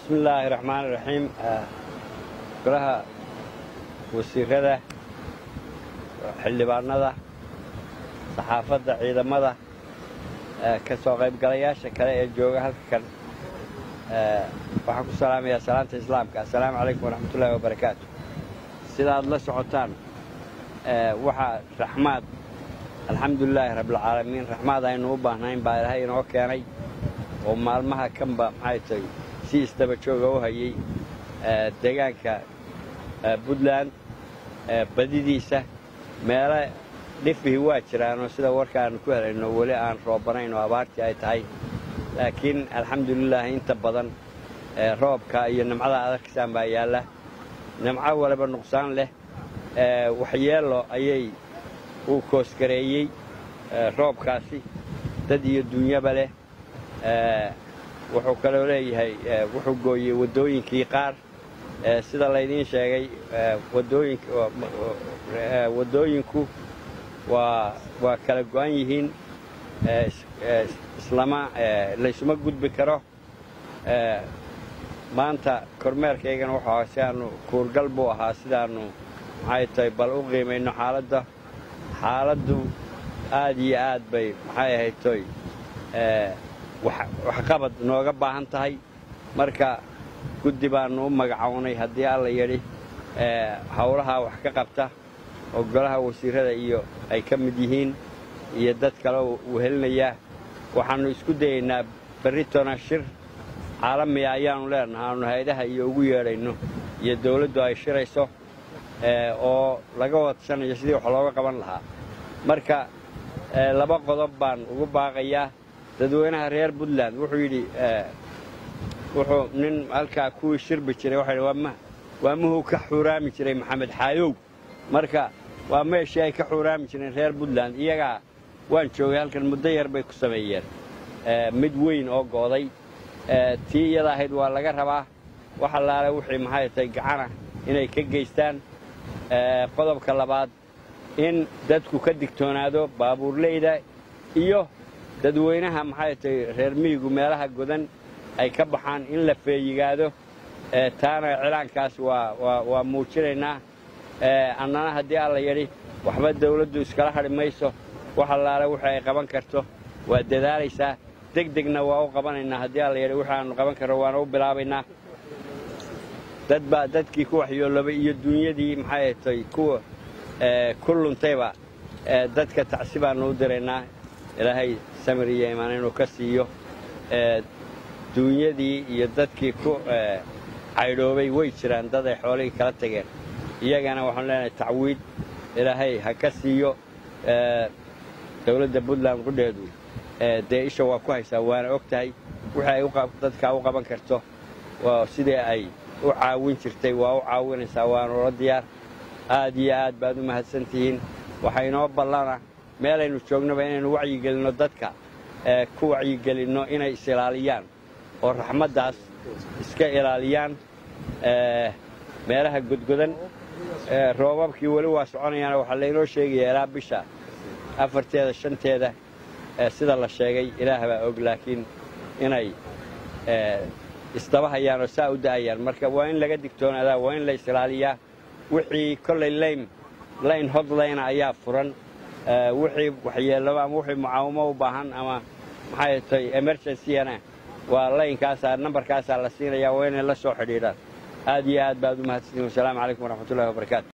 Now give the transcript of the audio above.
bismi illaahi raxmaani raxiim golaha wasiirada xildhibaanada saxaafadda ciidamada ka soo qaybgalayaasha kale ee jooga halka kan waxaan ku salaamayaa salaanta islaamka assalaamu calaykum waraxmatullaahi wabarakaatu sidaad la socotaan waxaa raxmaad alxamdulilaahi rabbilcaalamiin raxmaad aynu u baahnayn baa ilaahay inoo keenay oo maalmaha kanba maxay tahay si isdaba jooga u hayay deegaanka puntland badidiisa meelo dhifihii waa jiraanoo sida warka aanu ku helayno weli aan roobanayn oo abaartii ay tahay laakiin alxamdulilaahi inta badan roobka iyo nimcada adarkisaan baa yaalla nimco waliba nuqsaan leh waxyeello ayay uu koosgareeyey roobkaasi dad iyo duunyaba leh wuxuu kaloo leeyahay wuxuu gooyey waddooyinkii qaar sida laydiin sheegay waddooyinku waa waa kala go'an yihiin islama laysuma gudbi karo maanta kormeerkaygana wuxuu ahaa si aanu kuurgal buu ahaa sidaannu maxay tahay bal u qiimayno xaaladda xaaladdu aad iyo aad bay maxay ahayd toy waxqabad nooga baahan tahay marka guddi baannu u magacownay haddii alla yidhi howlahaa wax ka qabta oo golaha wasiirrada iyo ay ka mid yihiin iyo dad kale uu helinayaa waxaannu isku dayaynaa berritona shir caalamiya ayaannu leenaha aanu hay-adaha iyo ugu yeedhayno iyo dawladdu ay shirayso oo laga wadsanayo sidii wax looga qaban lahaa marka laba qodob baan ugu baaqayaa dadweynaha reer puntland wuxuu yidhi wuxuu nin halkaa kuwii shirbi jiray waxa yidhi waa muhuu ka xuuraami jiray maxamed xaayow marka waa meeshii ay ka xuuraami jireen reer puntland iyagaa waan joogay halkan muddo yar bay ku sameeyeen mid weyn oo go'day tii iyada ahayd waa laga rabaa wax allaale wixii maxay tahay gacana inay ka geystaan qodobka labaad in dadku ka digtoonaado baabuurleyda iyo dadweynaha maxay tahay reer miyigu meelaha godan ay ka baxaan in la feeyigaado taana cilaankaas waa muujinaynaa annana haddii alla yidhi waxba dawladdu iskala hadhi mayso wax allaale wixii ay qaban karto waa dadaalaysaa deg degna waa u qabanaynaa haddii alla yidhi wixii aannu qaban karno waana u bilaabaynaa dad baa dadkii ku waxyoolobay iyo duunyadii maxay tahay kuwa ku luntayba dadka tacsi baannu u diraynaa ilaahay samir iyo imaan inuu ka siiyo duunyadii iyo dadkii ku caydhoobay way jiraan dad ay xoolihii kala tageen iyagana waxaanu leenahay tacwiid ilaahay ha ka siiyo dawladda puntland qudheedu dee isha waa ku haysaa waana og tahay wixii ay dadkaa u qaban karto sidii ay u caawin jirtay waa u caawinaysaa waanula diyaar aad iyo aad baad u mahadsantihiin waxaa inoo ballana meelaynu joognaba inaynu wacyigelinno dadka ku wacyigelinno inay is-ilaaliyaan oo raxmaddaas iska ilaaliyaan meelaha godgodan roobabkii weli waa soconayaana waxaa laynoo sheegayaa ilaa bisha afarteeda shanteeda sida la sheegay ilaah baa og laakiin inay isdaba hayaan oo saa u da'ayaan marka waa in laga digtoonaadaa waa in la is-ilaaliyaa wixii kollay laym layn hodlayna ayaa furan wixii waxyeelaba ama wixii mucaawamo u baahan ama maxay tahay emergencygana waa laynkaasaa nambarkaasaa la siinayaa waa inay la soo xidhiidhaan aad iyo aad baad u mahadsantiin wasalaamu calaykum waraxmatullahi wabarakaatu